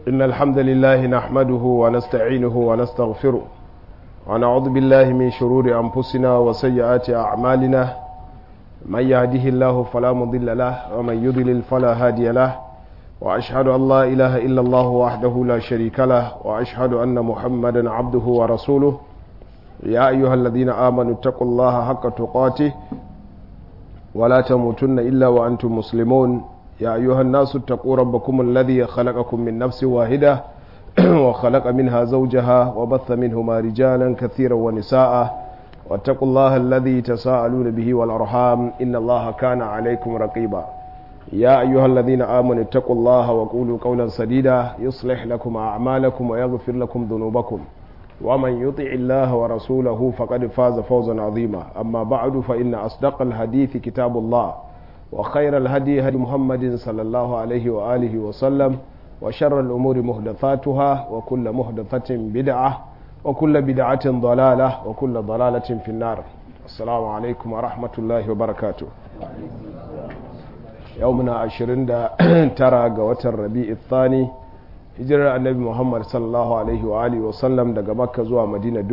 إن الحمد لله نحمده ونستعينه ونستغفره ونعوذ بالله من شرور أنفسنا وسيئات أعمالنا من يهده الله فلا مضل له ومن يضلل فلا هادي له وأشهد أن لا إله إلا الله وحده لا شريك له وأشهد أن محمدا عبده ورسوله يا أيها الذين آمنوا اتقوا الله حق تقاته ولا تموتن إلا وأنتم مسلمون يا أيها الناس اتقوا ربكم الذي خلقكم من نفس واحدة وخلق منها زوجها وبث منهما رجالا كثيرا ونساء واتقوا الله الذي تساءلون به والأرحام إن الله كان عليكم رقيبا يا أيها الذين آمنوا اتقوا الله وقولوا قولا سديدا يصلح لكم أعمالكم ويغفر لكم ذنوبكم ومن يطع الله ورسوله فقد فاز فوزا عظيما أما بعد فإن أصدق الحديث كتاب الله وخير الهدي هدي محمد صلى الله عليه وآله وسلم وشر الأمور محدثاتها وكل محدثة بدعة وكل بدعة ضلالة وكل ضلالة في النار السلام عليكم ورحمة الله وبركاته يومنا عشرين ترى قوة الربيع الثاني hijirar annabi muhammad sallallahu alaihi wa alihi wasallam daga makka zuwa madina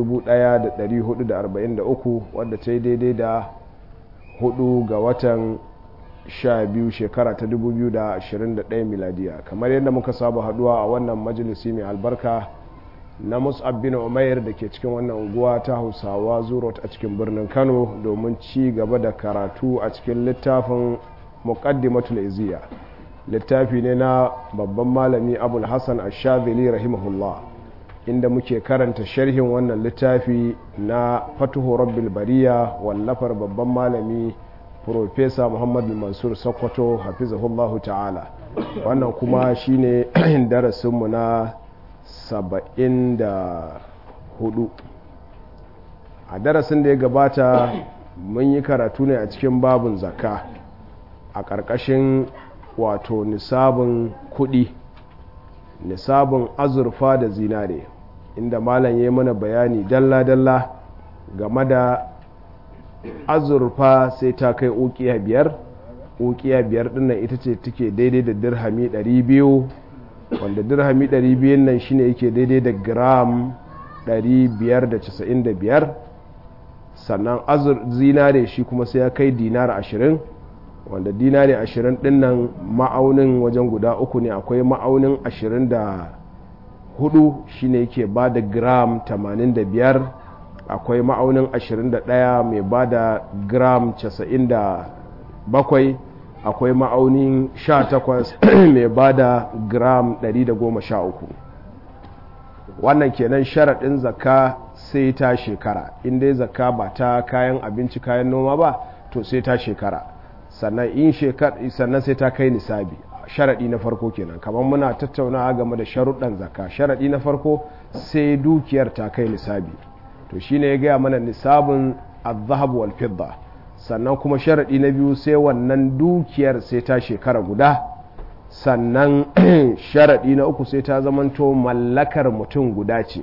1443 wadda ta yi daidai da hudu ga watan 12 shekara ta 2021 miladiya kamar yadda muka saba haduwa a wannan majalisi mai albarka na mus'ab bin umair da ke cikin wannan unguwa ta hausawa zurot a cikin birnin kano domin ci gaba da karatu a cikin littafin muqaddimatul iziya littafi ne na babban malami abul hassan ashadili rahimahullah inda muke karanta sharhin wannan littafi na fatuhu rabbil bariya wallafar babban malami profesa muhammadu mansur sokoto hafizahullahu ta'ala wannan kuma shine darasinmu na 74 a darasin da ya gabata mun yi karatu ne a cikin babun zakka a ƙarƙashin wato nisabin kuɗi nisabin azurfa da zinare inda malam ya mana bayani dalla-dalla game da azurfa sai ta kai ukiya biyar ukiya biyar dinnan ita ce take daidai da dirhami 200 wanda dirhami 200 nan shine yake daidai da gram 595 sannan azur zinare shi kuma sai ya kai dinar 20 wanda dinari ashirin dinnan ma'aunin wajen guda uku ne akwai ma'aunin ashirin da hudu shine yake ba da gram tamanin da biyar akwai ma'aunin ashirin da daya mai ba da gram casa'in da bakwai akwai ma'aunin sha takwas mai ba da gram dari da goma sha uku wannan kenan sharaɗin zakka sai ta shekara inda zakka ba ta kayan abinci kayan noma ba to sai ta shekara sannan in shekar sannan sai ta kai nisabi sharaɗi na farko kenan kamar muna tattaunawa game da sharuɗan zakka sharaɗi na farko sai dukiyar ta kai nisabi to shine ya gaya mana nisabin azhab wal fidda sannan kuma sharaɗi na biyu sai wannan dukiyar sai ta shekara guda sannan sharaɗi na uku sai ta zamanto mallakar mutum guda ce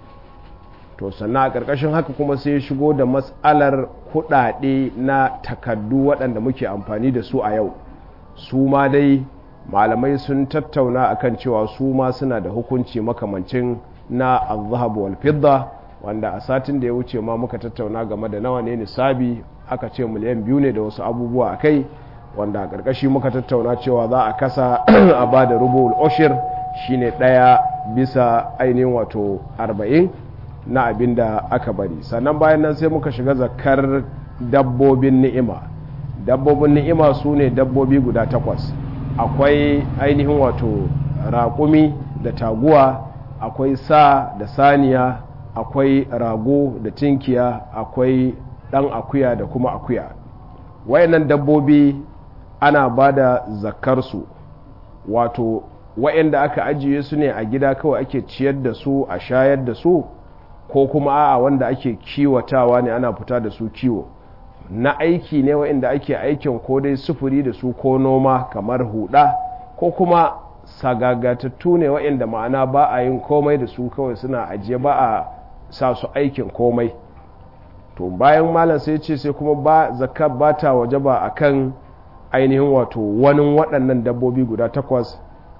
to sannan a ƙarƙashin haka kuma sai shigo da matsalar kuɗaɗe na takaddu waɗanda muke amfani da su a yau su ma dai malamai sun tattauna akan cewa su ma suna da hukunci makamancin na azhab wal fidda wanda a satin da ya wuce ma muka tattauna game da nawa ne nisabi aka ce miliyan biyu ne da wasu abubuwa a kai wanda a ƙarƙashi muka tattauna cewa za a kasa a ba da rubul oshir shine ɗaya bisa ainihin wato arba'in na abin da aka bari sannan bayan nan sai muka shiga zakar dabbobin ni'ima dabbobin ni'ima su ne dabbobi guda takwas akwai ainihin wato raƙumi da taguwa akwai sa da saniya akwai rago da tinkiya akwai ɗan akuya da kuma akuya wayannan dabbobi ana ba da zakarsu wato wayanda aka ajiye su ne a gida kawai ake ciyar da su a shayar da su ko kuma a'a wanda ake kiwatawa ne ana fita da su kiwo na aiki ne wa'inda ake aikin ko dai sufuri da su ko noma kamar huda ko kuma sagagatattu ne wa'inda ma'ana ba a yin komai da su kawai suna ajiye ba a sa su aikin komai to bayan malam sai ce sai kuma ba zakka ba ta waje ba a kan ainihin wato wani waɗannan dabbobi guda takwas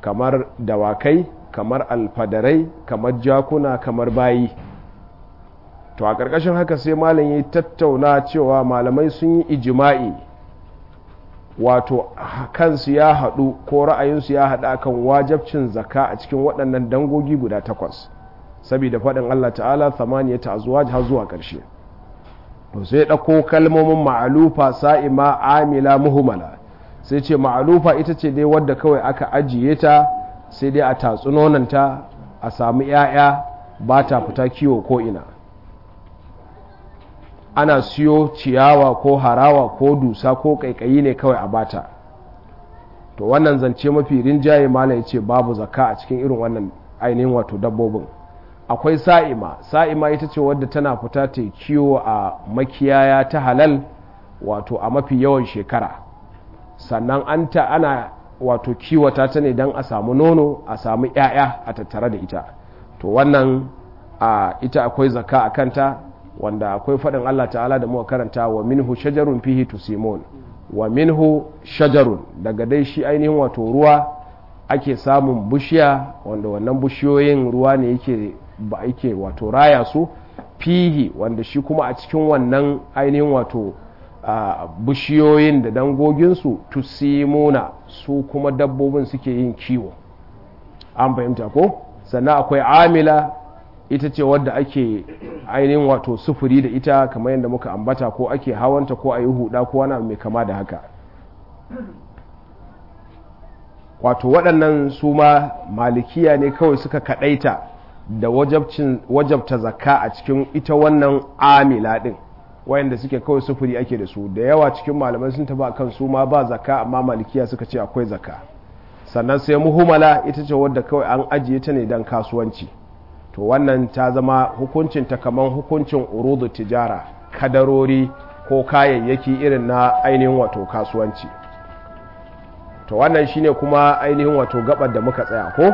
kamar dawakai kamar alfadarai kamar jakuna kamar bayi to a ƙarƙashin haka sai malam ya tattauna cewa malamai sun yi ijima'i wato kansu ya haɗu ko ra'ayinsu ya haɗu akan wajabcin zaka a cikin waɗannan dangogi guda takwas saboda faɗin Allah ta'ala thamaniya ta zuwa har zuwa ƙarshe to sai ɗauko kalmomin ma'alufa sa'ima amila muhumala sai ce ma'alufa ita ce dai wadda kawai aka ajiye ta sai dai a tatsu nonanta a samu 'ya'ya ba ta fita kiwo ko ina ana siyo ciyawa ko harawa ko dusa ko kaikayi ne kawai a bata to wannan zance mafi rinjaye mala ya ce babu zaka a cikin irin wannan ainihin wato dabbobin akwai sa'ima sa'ima ita ce wadda tana fita ta kiwo a makiyaya ta halal wato a mafi yawan shekara sannan an ta ana wato kiwata ta ne don a samu nono a samu 'ya'ya a tattare da ita to wannan a ita akwai zaka a kanta wanda akwai faɗin Allah ta'ala da muka karanta wa minhu shajarun fihi tusimun wa minhu shajarun daga dai shi ainihin wato ruwa ake samun bushiya wanda wannan bushiyoyin ruwa ne yake ba ake wato raya su fihi wanda shi kuma a cikin wannan ainihin wato bushiyoyin da dangoginsu tusimuna su kuma dabbobin suke yin kiwo an fahimta ko sannan akwai amila ita ce wadda ake ainihin wato sufuri da ita kamar yadda muka ambata ko ake hawanta ko a yi huda ko wani mai kama da haka wato waɗannan su ma malikiya ne kawai suka kaɗaita da wajabta zakka a cikin ita wannan amila ɗin wayanda suke kawai sufuri ake da su da yawa cikin malamai sun taba kan su ma ba zakka amma malikiya suka ce akwai zakka sannan sai muhumala ita ce wadda kawai an ajiye ta ne don kasuwanci to wannan ta zama hukuncin ta kamar hukuncin urudu tijara kadarori ko kayayyaki irin na ainihin wato kasuwanci to wannan shine kuma ainihin wato gabar da muka tsaya ko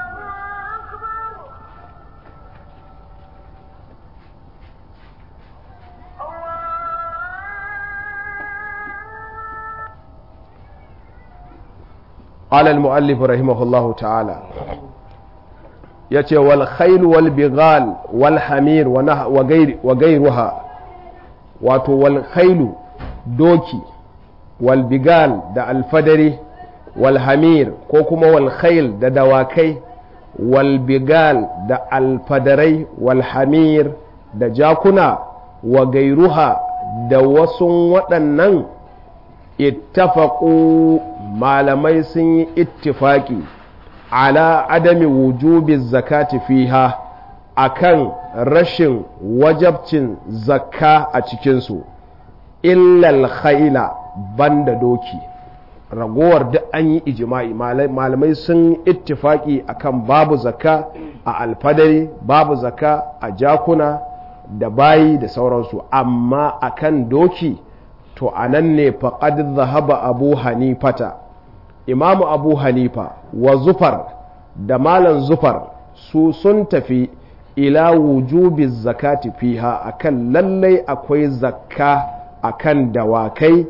قال المؤلف رحمه الله تعالى yace wal khailu wal bighal wal hamir wa gairuha wato wal khailu doki wal bigal da alfadari wal hamir ko kuma wal khail da dawakai wal bigal da alfadarai wal hamir da jakuna wa gairuha da wasu waɗannan ittafaqu malamai sun yi ittifaki ala adami wujubi zakati fiha akan rashin wajabcin zakka a cikinsu illal khaila banda doki ragowar duk an yi ijima'i malamai sun ittifaki akan babu zakka a alfadari babu zakka a jakuna da bayi da sauransu amma akan doki to a nan ne faƙad zahaba abu hanifata imamu abu hanifa wa zufar da malan zufar su sun tafi ila wujubi zakati fiha akan lallai akwai zakka akan dawakai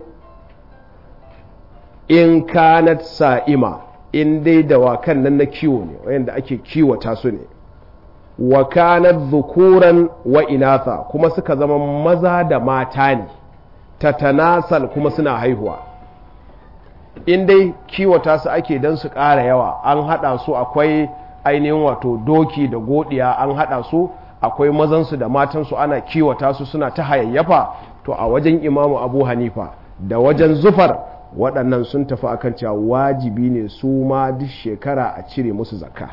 in kanat sa'ima in dai dawakan nan na kiwo ne wayanda ake kiwata su ne wa kanat zukuran wa inatha kuma suka zama maza da mata ne tatanasal kuma suna haihuwa in dai kiwata su ake don su ƙara yawa an haɗa su akwai ainihin wato doki da godiya an haɗa su akwai mazansu da matansu ana kiwata su suna ta hayayyafa to a wajen imamu abu hanifa da wajen zufar waɗannan sun tafi akan cewa wajibi ne su ma duk shekara a cire musu zakka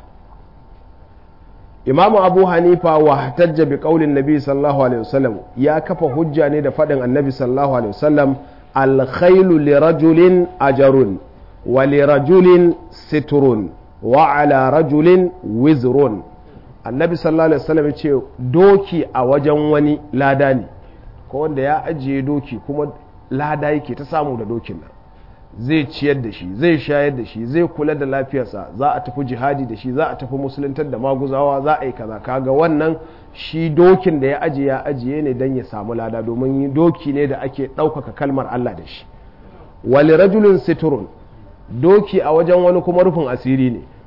imamu abu hanifa wa hatajja bi qaulin nabi sallallahu alaihi wasallam ya kafa hujja ne da faɗin annabi sallallahu alaihi wasallam alkhailu lirajulin ajarun wa lirajulin siturun wa ala rajulin wizrun annabi sallallahu alaihi wasallam ya ce doki a wajen wani lada ne ko wanda ya ajiye doki kuma lada yake ta samu da dokin nan zai ciyar da shi zai shayar da shi zai kula da lafiyarsa za a tafi jihadi da shi za a tafi musuluntar da maguzawa za a yi kaza kaga wannan shi dokin da ya ajiye ya ajiye ne don ya samu lada domin doki ne da ake ɗaukaka kalmar Allah da shi wali rajulun siturun doki a wajen wani kuma rufin asiri ne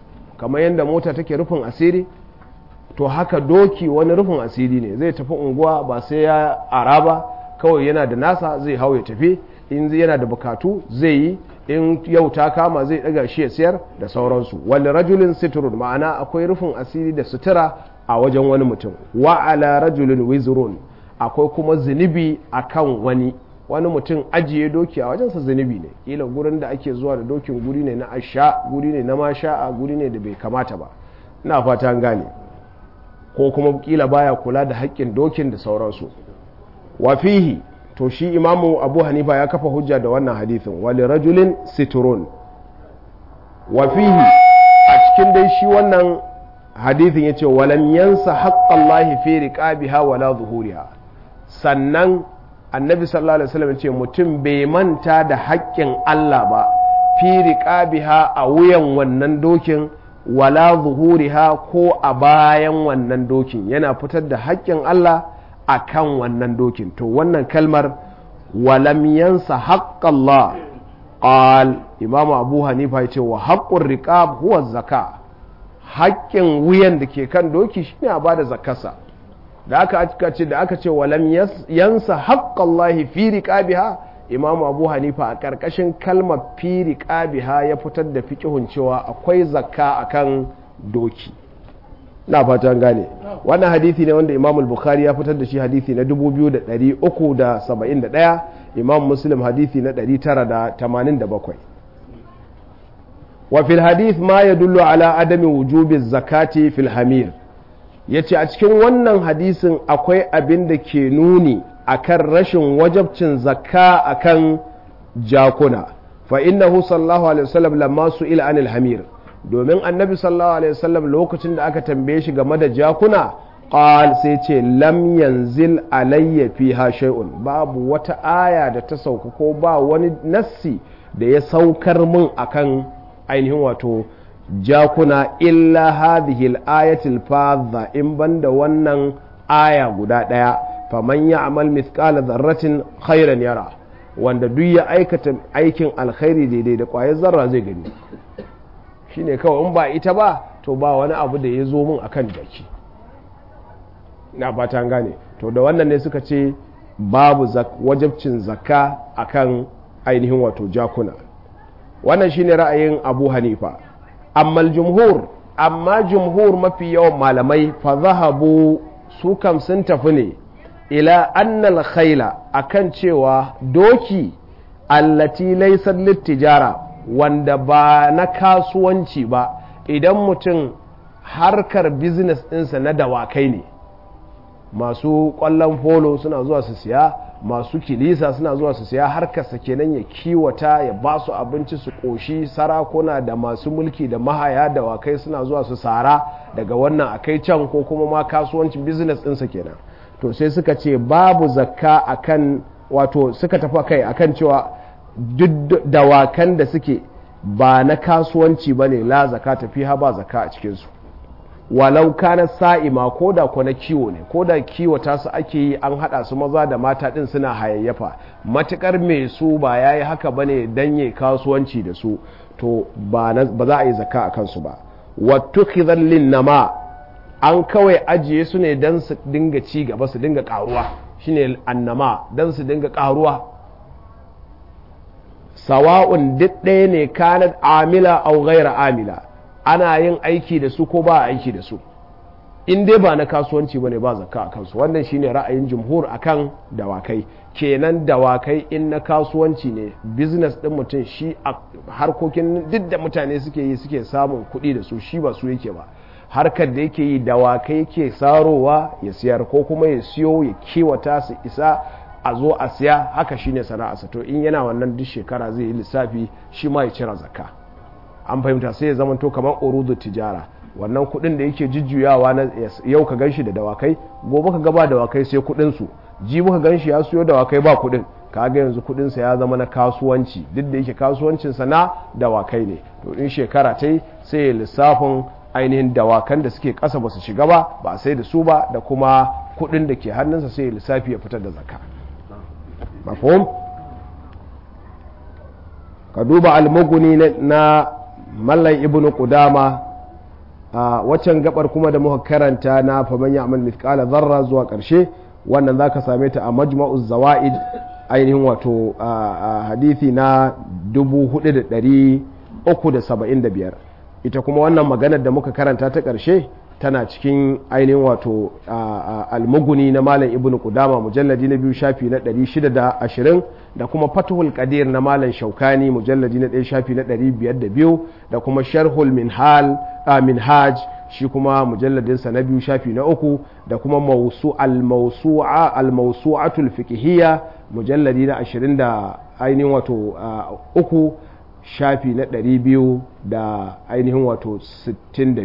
kamar yadda mota take rufin asiri to haka doki wani rufin asiri ne zai tafi unguwa ba sai ya araba kawai yana da nasa zai hau ya tafi in yana da bukatu zai yi in yau ta kama zai daga shi ya siyar da sauransu wani rajulin siturun ma'ana akwai rufin asiri da sutura a wajen wani mutum wa ala rajulin wizrun akwai kuma zunubi akan wani wani mutum ajiye doki a wajensa zunubi ne kila gurin da ake zuwa da dokin guri ne na asha guri ne na masha'a guri ne da bai kamata ba ina fata an gane ko kuma kila baya kula da haƙƙin dokin da sauransu wafihi to shi imamu abu hanifa ya kafa hujja da wannan hadithin wali rajulin siturun wafihi a cikin dai shi wannan hadithin ya ce walam yansa haƙƙallahi fi riƙabiha wala zuhuriha sannan annabi sallallahu alaihi wasallam ce mutum bai manta da haƙƙin Allah ba fi riqabiha a wuyan wannan dokin wala zuhuriha ko a bayan wannan dokin yana fitar da haƙƙin Allah a kan wannan dokin to wannan kalmar walam yansa haqqallah qal imam abu hanifa ya ce wa haqqur riqab huwa zaka haƙƙin wuyan da ke kan doki shine a bada zakarsa da aka ce da aka ce walam yansa haqqallahi fi riqabiha imam abu hanifa a ƙarƙashin kalmar fi riqabiha ya fitar da fiqhun cewa akwai zakka akan doki na fatan gane wannan hadisi ne wanda imam bukhari ya fitar da shi hadisi na 2371 imam muslim hadisi na 987 wa fil hadith ma yadullu ala adami wujubi zakati fil hamir ya ce a cikin wannan hadisin akwai abin da ke nuni akan rashin wajabcin zakka akan jakuna fa innahu sallallahu alaihi wasallam lamma su'ila anil hamir domin annabi sallallahu alaihi wasallam lokacin da aka tambaye shi game da jakuna qal sai ce lam yanzil alayya fiha shay'un babu wata aya da ta sauka ko ba wani nassi da ya saukar min akan ainihin wato jakuna illa hadhihi al-ayatil fadha in banda wannan aya guda daya faman ya'mal mithqala dharratin khairan yara wanda duk ya aikata aikin alkhairi daidai da kwayar zarra zai gani shine kawai in ba ita ba to ba wani abu da ya zo min akan jaki na fata gane to da wannan ne suka ce babu wajabcin zakka akan ainihin wato jakuna wannan shine ra'ayin abu hanifa amma jumhur amma jumhur mafi yawan malamai fa zahabu su kam sun tafi ne ila annal khaila akan cewa doki allati laysat littijara wanda ba na kasuwanci ba idan mutum harkar business ɗinsa na dawakai ne masu ƙwallon polo suna zuwa su siya masu kilisa suna zuwa su siya harkarsa kenan ya kiwata ya ba su abinci su ƙoshi sarakuna da masu mulki da mahaya da wakai suna zuwa su sara daga wannan akai can ko kuma ma kasuwancin business ɗinsa kenan to sai suka ce babu zakka akan wato suka tafi kai akan cewa duk dawakan da suke ba na kasuwanci ba ne la zaka tafi ha ba zaka a cikinsu walau kana sa'ima ko da ko na kiwo ne ko da kiwata su ake yi an hada su maza da mata din suna hayayyafa matukar mai su ba ya yi haka bane dan yi kasuwanci da su to ba za a yi zaka a kansu ba wattu lin nama an kawai ajiye su ne dan su dinga ci gaba su dinga karuwa shine annama dan su dinga karuwa sawa'un duk ɗaya ne kanat amila au ghaira amila ana yin aiki da su ko ba aiki da su in dai ba na kasuwanci bane ba zakka a kansu wannan shine ra'ayin jumhur akan dawakai kenan dawakai in na kasuwanci ne business din mutum shi a harkokin duk da mutane suke yi suke samun kuɗi da su shi ba su yake ba harkar da yake yi dawakai yake sarowa ya siyar ko kuma ya siyo ya kiwata su isa a zo a siya haka shine sana'arsa to in yana wannan duk shekara zai yi lissafi shi ma ya cira zakka an fahimta sai ya zama to kamar urudu tijara wannan kudin da yake jujjuyawa na yau ka ganshi da dawakai gobe ka gaba dawakai sai kudin su jibi ka ganshi ya siyo dawakai ba kudin kaga yanzu kudin sa ya zama na kasuwanci duk da yake kasuwancin sa na dawakai ne to in shekara ta yi sai ya lissafin ainihin dawakan da suke kasa ba su shiga ba ba sai da su ba da kuma kudin da ke hannunsa sai ya lissafi ya fitar da zakka mafhum ka duba almuguni na mallan ibnu qudama waccan gabar kuma da muka karanta na faman ya'mal mithqala dharra zuwa karshe wannan zaka same ta a majma'u zawaid ainihin wato hadithi na 4375 ita kuma wannan maganar da muka karanta ta karshe tana cikin ainihin wato almuguni na malam ibnu kudama mujalladi na biyu shafi na 620 da kuma fatuhul qadir na malam shaukani mujalladi na ɗaya shafi na 502 da kuma sharhul minhal minhaj shi kuma mujalladinsa na biyu shafi na uku da kuma mausu al-mawsu'a al-mawsu'atul fiqhiyya mujalladi na 20 da ainihin wato uku shafi na 200 da ainihin wato 62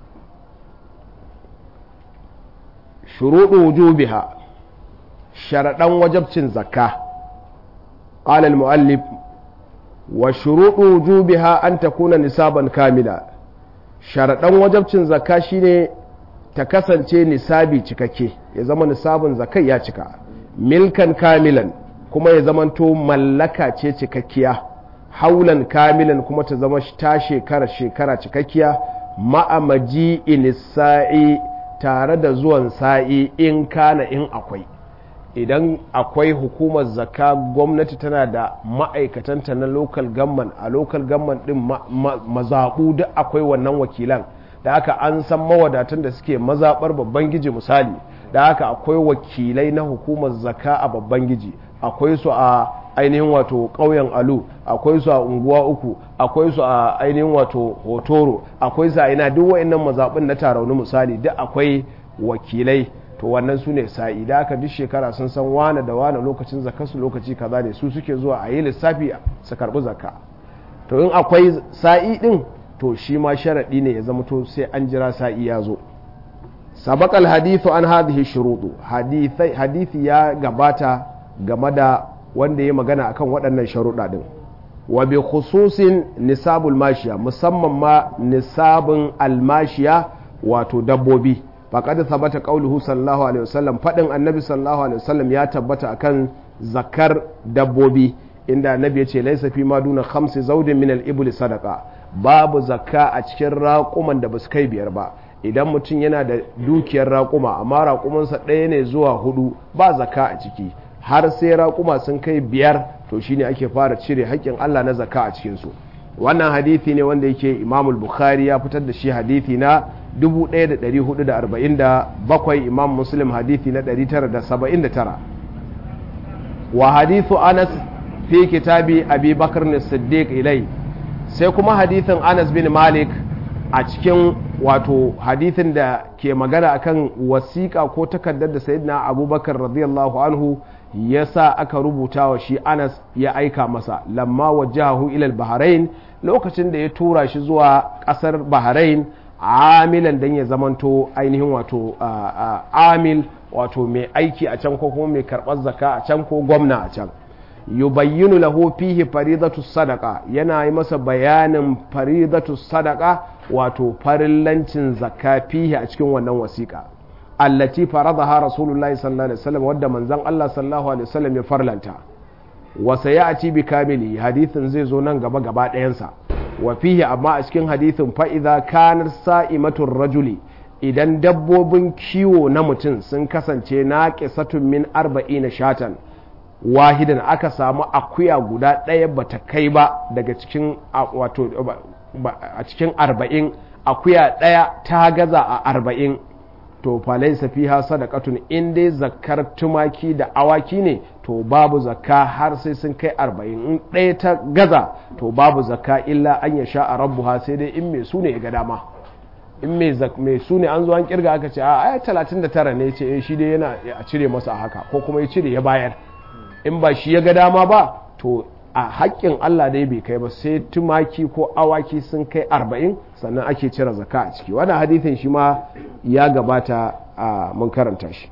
shuruɗu wujubiha sharaɗan wajabcin zakka قال المؤلف وشروط وجوبها أن تكون نصابا كاملا sharaɗan wajabcin zakka shine ta kasance nisabi cikakke ya zama nisabin zakai ya cika milkan kamilan kuma ya zamanto mallaka ce cikakkiya haulan kamilan kuma ta zama ta shekara shekara cikakkiya ma'amaji inisa'i tare da zuwan sa'i in kana in akwai idan akwai hukumar zakka gwamnati tana da ma'aikatanta na local government a local government din mazaɓu duk akwai wannan wakilan da haka an san mawadatan da suke mazaɓar babban giji misali da haka akwai wakilai na hukumar zakka a babban giji akwai su a ainihin wato ƙauyen alu akwai su a unguwa uku akwai su a ainihin wato hotoro akwai su a ina duk wa'annan mazaɓin na tarauni misali duk akwai wakilai to wannan su ne sa'i da aka duk shekara sun san wane da wane lokacin zakarsu lokaci kaza ne su suke zuwa a yi lissafi su karbi zakka to in akwai sa'i din to shi ma sharaɗi ne ya zama to sai an jira sa'i ya zo sabakal hadithu an hadhihi shuruɗu hadithi ya gabata game da wanda ya magana akan waɗannan sharuɗa din wa bi khususin nisabul mashiya musamman ma nisabin almashiya wato dabbobi faƙad tabbata ƙauluhu sallallahu alaihi wasallam faɗin annabi sallallahu alaihi wasallam ya tabbata akan zakar dabbobi inda annabi ya ce laisa fi ma duna khamsi zaudin min al-ibli sadaqa babu zakka a cikin raƙuman da basu kai biyar ba idan mutum yana da dukiyar raƙuma amma raƙumansa ɗaya ne zuwa hudu ba zakka a ciki har sai raƙuma sun kai biyar to shine ake fara cire haƙƙin Allah na zakka a cikin su wannan hadithi ne wanda yake imamul bukhari ya fitar da shi hadithi na 1447 imam muslim hadithi na 979 wa hadithu anas fi kitabi abi bakar ne siddiq ilai sai kuma hadithin anas bin malik a cikin wato hadithin da ke magana akan wasiƙa ko takardar da sayyidina abubakar radiyallahu anhu ya sa aka rubuta wa shi anas ya aika masa lamma wajahu ilal bahrain lokacin da ya tura shi zuwa ƙasar bahrain amilan don ya zamanto ainihin wato amil wato mai aiki a can ko kuma mai karɓar zaka a can ko gwamna a can yubayyinu lahu fihi faridatu sadaka yana yi masa bayanin faridatu sadaka wato farillancin zakka fihi a cikin wannan wasiƙa allati faradaha rasulullahi sallallahu alaihi wasallam wadda manzon Allah sallallahu alaihi wasallam ya farlanta wa sayati bi kamili hadithin zai zo nan gaba gaba ɗayansa wa fihi amma a cikin hadithin fa idza kanar sa'imatur rajuli idan dabbobin kiwo na mutum sun kasance na qisatun min arba'ina shatan wahidan aka samu akuya guda ɗaya bata kai ba daga cikin wato a cikin arba'in akuya ɗaya ta gaza a arba'in to falaisa fiha sadaqatun in dai zakkar tumaki da awaki ne to babu zakka har sai sun kai arba'in in ɗaya ta gaza to babu zakka illa an ya sha a rabbuha sai dai in mai su ne ya ga dama in mai su ne an zo an kirga aka ce a aya talatin da tara ne ce shi dai yana a cire masa haka ko kuma ya cire ya bayar in ba shi ya ga dama ba to a haƙƙin Allah dai bai kai ba sai tumaki ko awaki sun kai arba'in sannan ake cire zaka a ciki wannan hadithin shi ma ya gabata a mun karanta shi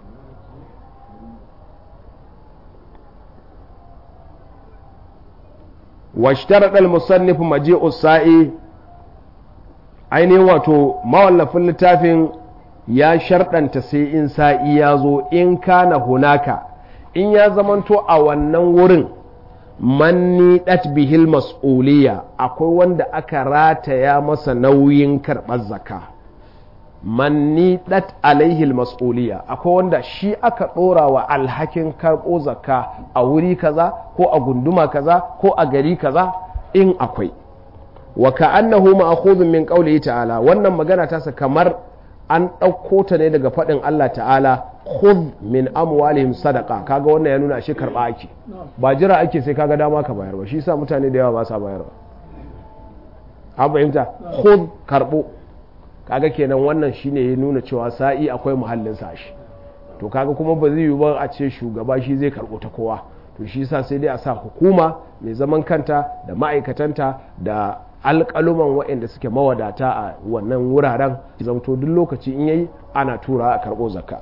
واشترط المصنف مجيء السائي ainihin wato mawallafin littafin ya sharɗanta sai in sa'i ya zo in kana hunaka in ya zamanto a wannan wurin manni dat bihil mas'uliya akwai wanda aka rataya masa nauyin karɓar zakka manni dat alaihil mas'uliya akwai wanda shi aka ɗora wa alhakin karɓo zakka a wuri kaza ko a gunduma kaza ko a gari kaza in akwai wa ka'annahu ma'khudun min qawlihi ta'ala wannan magana tasa kamar an ɗauko ta ne daga faɗin Allah ta'ala khudh min amwalihim sadaqa kaga wannan ya nuna shi karɓa ake ba jira ake sai kaga dama ka bayar ba shi yasa mutane da yawa ba sa bayarwa an fahimta khudh karɓo kaga kenan wannan shine ya nuna cewa sa'i akwai muhallin sa shi to kaga kuma ba zai yi ba a ce shugaba shi zai karɓo ta kowa to shi yasa sai dai a sa hukuma mai zaman kanta da ma'aikatanta da alƙaluman waɗanda suke mawadata a wannan wuraren zamto duk lokaci in yayi ana tura a karɓo zakka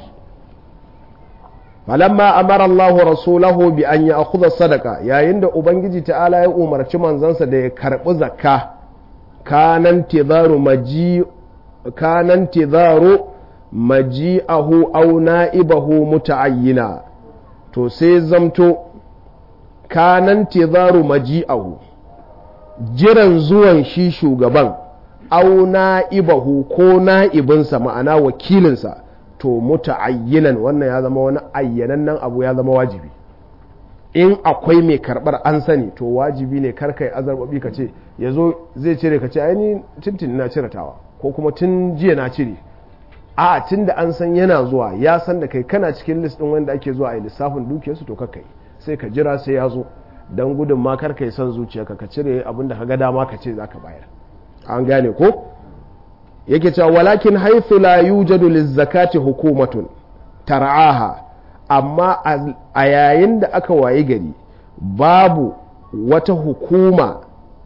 falamma amara Allahu rasulahu bi an ya'khudha sadaka yayin da ubangiji ta'ala ya umarci manzansa da ya karɓi zakka kanan tidaru maji kanan tidaru maji'ahu aw na'ibahu muta'ayyina to sai zamto kanan tidaru maji'ahu jiran zuwan shi shugaban au na'ibahu ko na'ibinsa ma'ana wakilinsa to muta'ayyinan wannan ya zama wani ayyanannen abu ya zama wajibi in akwai mai karbar an sani to wajibi ne karkai azarbabi ka ce ya zo zai cire ka ce aini tintin na cire tawa ko kuma tun jiya na cire a tun da an san yana zuwa ya san da kai kana cikin list din wanda ake zuwa a lissafin dukiyarsu to kakai sai ka jira sai ya zo don gudun ma kar ka yi son zuciyarka ka cire abin da ga dama ka ce za ka bayar an gane ko yake cewa walakin haithu la yujadu lizzakati hukumatun tar'aha amma a yayin da aka wayi gari babu wata hukuma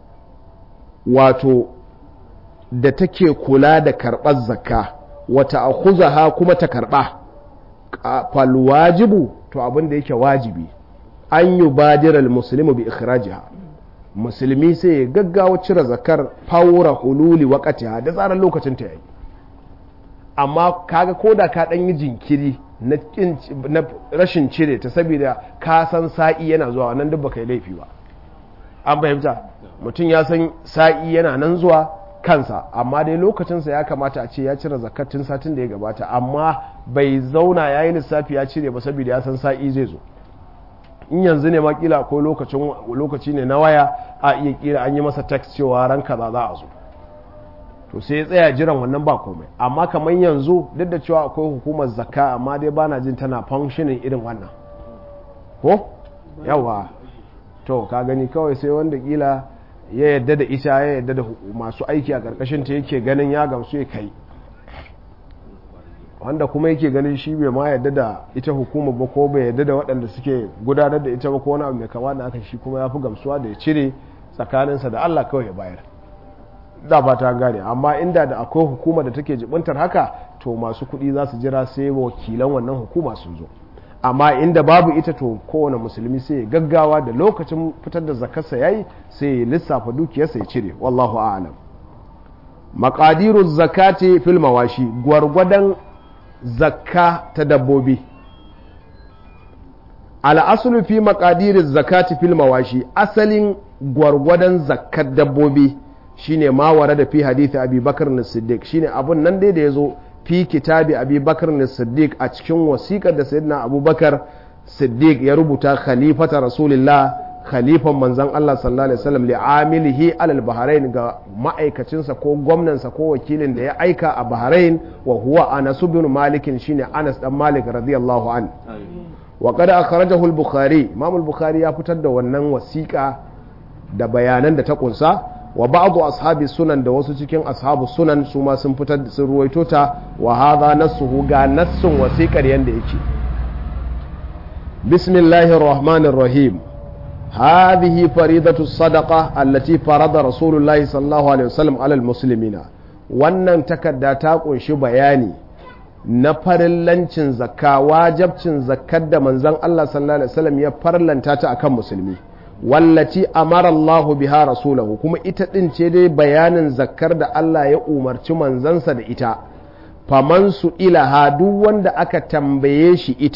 wato da take kula da karɓar zakka wata akhuzaha kuma ta karɓa falwajibu to abin da yake wajibi an yi badiral musulmi bi ikhrajiha musulmi sai ya gaggawa cire zakar fawura hululi wakatiha da tsarin lokacin ta yayi amma kaga koda ka dan yi jinkiri na rashin cire ta saboda ka san sa'i yana zuwa nan duk baka yi laifi ba an fahimta mutum ya san sa'i yana nan zuwa kansa amma dai lokacinsa ya kamata a ce ya cire zakatun satin da ya gabata amma bai zauna ya yi lissafi ya cire ba saboda ya san sa'i zai zo in yanzu ne makila ko lokacin lokaci ne na waya a iya kira an yi masa text cewa ran kaza za a zo to sai ya tsaya jiran wannan ba komai amma kamar yanzu duk da cewa akwai hukumar zakka amma dai bana jin tana functioning irin wannan ko yawa to ka gani kawai sai wanda kila ya yadda da ita ya yadda da masu aiki a karkashin ta yake ganin ya gamsu ya kai wanda kuma yake ganin shi bai ma yadda da ita hukumar ba ko bai yadda da waɗanda suke gudanar da ita ba ko wani abu mai kama da aka shi kuma ya fi gamsuwa da ya cire tsakaninsa da Allah kawai ya bayar da ba ta gane amma inda da akwai hukuma da take jibintar haka to masu kuɗi za su jira sai wakilan wannan hukuma sun zo amma inda babu ita to kowane musulmi sai ya gaggawa da lokacin fitar da zakarsa yayi sai ya lissafa dukiyarsa ya cire wallahu a'lam maqadiru zakati fil mawashi gwargwadon zakka ta dabbobi al'asulu fi makadirin zakati fil mawashi asalin gwargwadon zakkar dabbobi shine mawara da fi hadithi abi bakar na siddiq shine abun nan dai da ya zo fi kitabi abi bakar na siddiq a cikin wasiƙar da sayyidina abubakar siddiq ya rubuta khalifata rasulillah khalifan manzan Allah sallallahu alaihi wasallam li'amilihi alal bahrain ga ma'aikacinsa ko gwamnansa ko wakilin da ya aika a bahrain wa huwa Anas bin Malik shine Anas dan Malik radiyallahu an wa qad akhrajahu al-Bukhari Imam al-Bukhari ya fitar da wannan wasiƙa da bayanan da ta kunsa wa ba'du ashabi sunan da wasu cikin ashabu sunan su ma sun fitar sun ruwaito ta wa hadha nassuhu ga nassun wasiƙar yanda yake bismillahir rahmanir rahim هذه فريضة الصدقة التي فرض رسول الله صلى الله عليه وسلم على المسلمين wannan takarda ta kunshi bayani na farillancin zakka wajabcin zakkar da manzon Allah sallallahu alaihi wasallam ya farlanta ta akan musulmi wallati amara Allahu biha rasulahu kuma ita din ce dai bayanin zakkar da Allah ya umarci manzansa da ita faman su ilaha duk wanda aka tambaye shi ita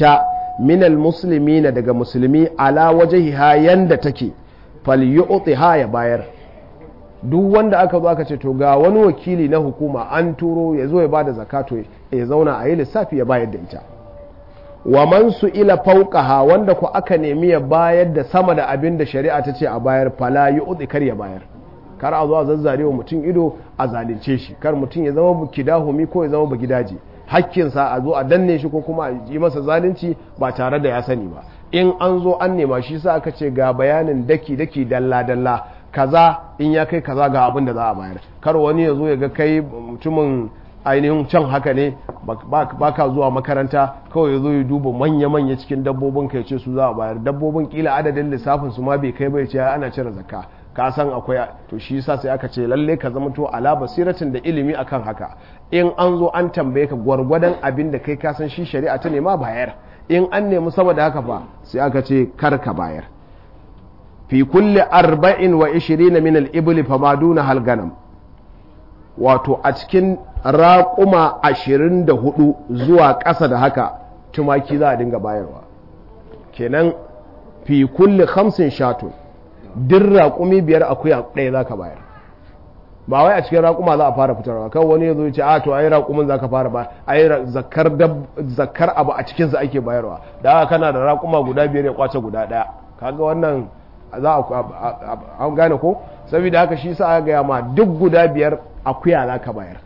minal musulmi na daga musulmi ala wajahiha yanda take falyu'tiha ya bayar duk wanda aka zo aka ce to ga wani wakili na hukuma an turo ya zo ya bada zakato ya zauna a yi lissafi ya bayar da ita wa man su ila fauqaha wanda ku aka nemi ya bayar da sama da abin da shari'a ta ce a bayar fala yu'ti kar ya bayar kar a zo a zazzare wa mutum ido a zalunce shi kar mutum ya zama kidahumi ko ya zama ba gidaje hakkinsa a zo a danne shi ko kuma a yi masa zalunci ba tare da ya sani ba in an zo an nema shi sa aka ce ga bayanin daki daki dalla dalla kaza in ya kai kaza ga abin da za a bayar kar wani ya zo ya ga kai mutumin ainihin can haka ne ba ka zuwa makaranta kawai ya zo ya duba manya-manya cikin dabbobin ka ya ce su za a bayar dabbobin kila adadin lissafin su ma bai kai bai ce ana cire zakka ka san akwai to shi yasa sai aka ce lalle ka zama to ala basiratin da ilimi akan haka in an zo an tambaye ka gwargwadon abin da kai ka san shi shari'a ta nema bayar in an nemi sama da haka fa sai aka ce kar ka bayar fi kulli arba'in wa ishirina min al-ibli fa maduna hal ganam wato a cikin raƙuma ashirin da hudu zuwa ƙasa da haka tumaki za a dinga bayarwa kenan fi kulli hamsin shatun duk raƙumi biyar akuya ɗaya za ka bayar ba wai a cikin raƙuma za a fara fitarwa kan wani ya zo ce a to ai raƙumin za ka fara ba ai zakar abu a cikinsa ake bayarwa da haka kana da raƙuma guda biyar ya kwace guda ɗaya kaga wannan za a an gane ko saboda haka shi sa aka gaya ma duk guda biyar akuya za ka bayar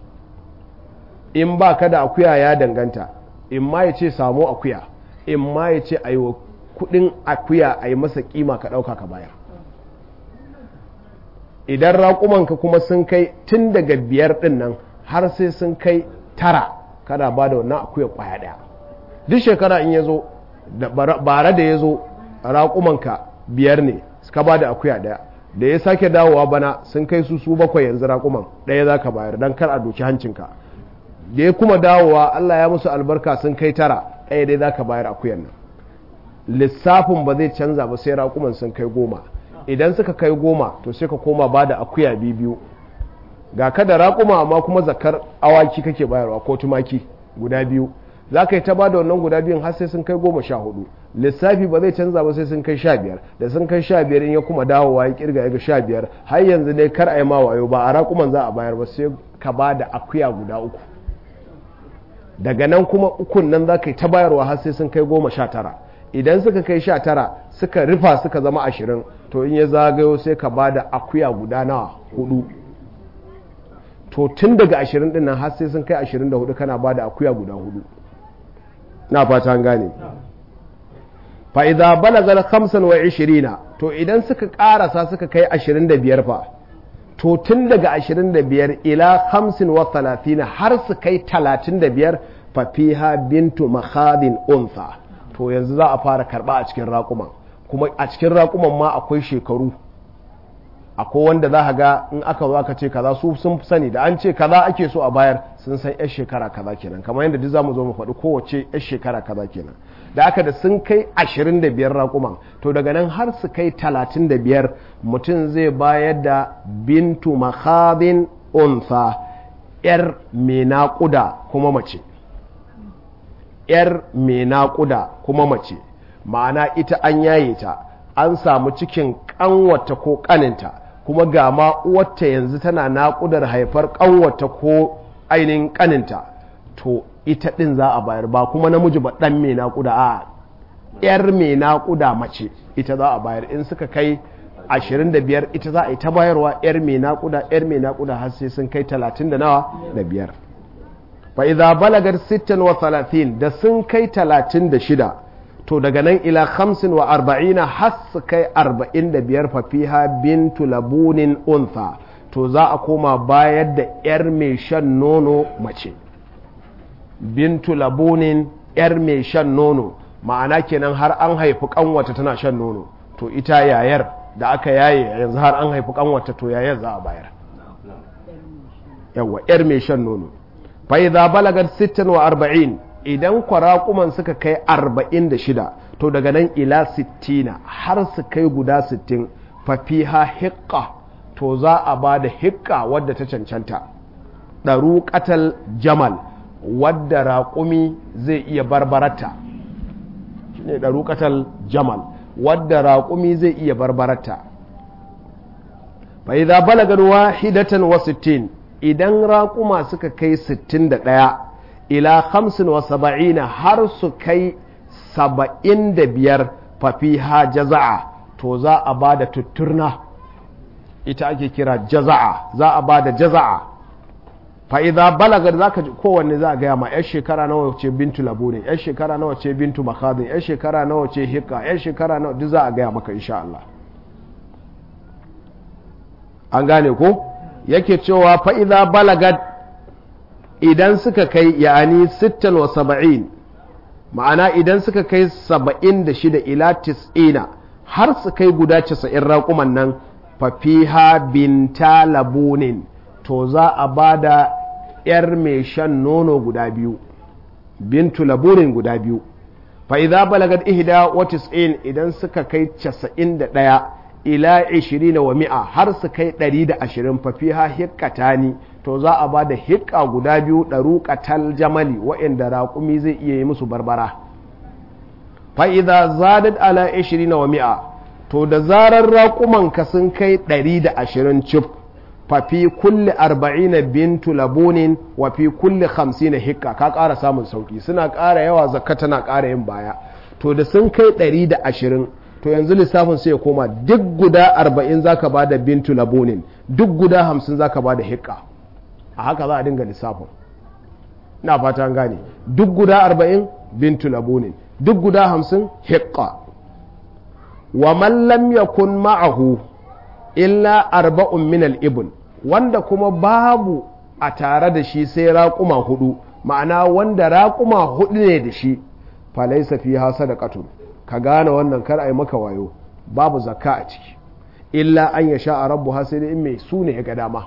in ba ka da akuya ya danganta in ma ya ce samu akuya in ma ya ce a yi wa kudin akuya a yi masa kima ka ɗauka ka bayar idan raƙumanka kuma sun kai tun daga biyar ɗin nan har sai sun kai tara kada ba da wannan akuya ƙwaya ɗaya duk shekara in ya zo bare da ya zo raƙumanka biyar ne ka ba da akuya ɗaya da ya sake dawowa bana sun kai su su bakwai yanzu raƙuman ɗaya za ka bayar don kar a doki hancinka da ya kuma dawowa Allah ya musu albarka sun kai tara ɗaya dai za ka bayar akuyan nan lissafin ba zai canza ba sai raƙuman sun kai goma idan suka kai goma to sai ka koma ba da akuya biyu ga ka da raƙuma amma kuma zakar awaki kake bayarwa ko tumaki guda biyu za ka yi ta ba da wannan guda biyun har sai sun kai goma sha hudu lissafi ba zai canza ba sai sun kai sha biyar da sun kai sha biyar in ya kuma dawowa ya kirga ya ga sha biyar har yanzu dai kar a yi ma wayo ba a raƙuman za a bayar ba sai ka ba da akuya guda uku daga nan kuma ukun nan za ka yi ta bayarwa har sai sun kai goma sha tara idan suka kai sha tara suka rufa suka zama ashirin to in ya zagayo sai ka ba da akuya guda nawa hudu to tun daga ashirin din nan har sai sun kai ashirin da hudu kana ba da akuya guda hudu na fata an gane fa'iza balagar hamsin wa ishirina to idan suka karasa suka kai ashirin da biyar fa to tun daga ashirin da biyar ila hamsin wa talatina har su kai talatin da biyar fafiha bintu makhadin unsa to yanzu za a fara karba a cikin raƙuman kuma a cikin raƙuman ma akwai shekaru akwai wanda za ga in aka zo aka ce kaza su sun sani da an ce kaza ake so a bayar sun san yar shekara kaza kenan kamar yadda duk zamu zo mu faɗi kowace yar shekara kaza kenan da aka da sun kai 25 raƙuman to daga nan har su kai 35 mutum zai bayar da bintu makhadin unsa yar mai naƙuda kuma mace yar mai naƙuda kuma mace ma'ana ita an yaye ta an samu cikin ƙanwata ko ƙaninta kuma ga ma uwarta yanzu tana naƙudar haifar ƙanwata ko ainihin ƙaninta to ita ɗin za a bayar ba kuma namiji ba ɗan mai naƙuda a ‘yar mai naƙuda mace ita za a bayar in suka kai 25 ita za a yi ta bayarwa ‘yar mai naƙuda ‘yar mai naƙuda har sai sun kai 30 da nawa da biyar fa idza balagar 60 wa 30 da sun kai 36 to daga nan ila 45 wa arba'ina har su kai 45 fa fiha bintu labunin untha to za a koma bayar da ‘yar mai shan nono mace bintu labunin ‘yar mai shan nono ma'ana kenan har an haifi kanwata tana shan nono to ita yayar da aka yaye yanzu har an haifi kanwata to yayar za a bayar yawa ‘yar mai shan nono fa'iza balagar 60 wa 40 idan kwarakuman suka kai 46 to daga nan ila 60 har su kai guda 60 fafiha hikka to za a ba da hikka wadda ta cancanta ɗaru jamal wadda raƙumi zai iya barbarata ne ɗaruƙatal jamal wadda raƙumi zai iya barbarata fa idza balagar wahidatan wa sittin idan raƙuma suka kai sittin da ɗaya ila hamsin wa saba'ina har su kai saba'in da biyar fafiha jaza'a to za a ba da tutturna ita ake kira jaza'a za a ba da jaza'a fa'iza balagar za ka kowanne za a gaya ma 'yar shekara nawa ce bintu labunin 'yar shekara nawa ce bintu makadin 'yar shekara nawa ce hikka 'yar shekara nawa duk za a gaya maka insha Allah an gane ko yake cewa fa'iza balagar idan suka kai ya'ani sittan wa saba'in ma'ana idan suka kai saba'in da shida ila tis'ina har su kai guda casa'in raƙuman nan fafiha binta labunin to za a ba da 'yar mai shan nono guda biyu bintu labunin guda biyu fa'iza balagat ihda wa tis'in idan suka kai casa'in da ɗaya ila ishirin wa mi'a har su kai ɗari da ashirin fafiha hikkatani to za a ba da hikka guda biyu ɗaruƙatal jamali wa'inda raƙumi zai iya yi musu barbara fa'iza zadat ala ishirin wa mi'a to da zarar raƙumanka sun kai ɗari da ashirin cif fafi kulle arba'ina bintu labunin wa fi kulle hamsin hikka ka ƙara samun sauƙi suna ƙara yawa zakka tana ƙara yin baya to da sun kai ɗari da ashirin to yanzu lissafin sai ya koma duk guda arba'in za ka ba da bintu labunin duk guda hamsin za ka ba da hikka a haka za a dinga lissafin na fata an gane duk guda arba'in bintu labunin duk guda hamsin hikka wa man lam yakun ma'ahu illa arba'un min al-ibn wanda kuma babu a tare da shi sai raƙuma hudu ma'ana wanda raƙuma hudu ne da shi falaisa fi ha sadaqatun ka gane wannan kar ai maka wayo babu zakka a ciki illa an ya sha rabbu ha sai in mai su ne ya ga dama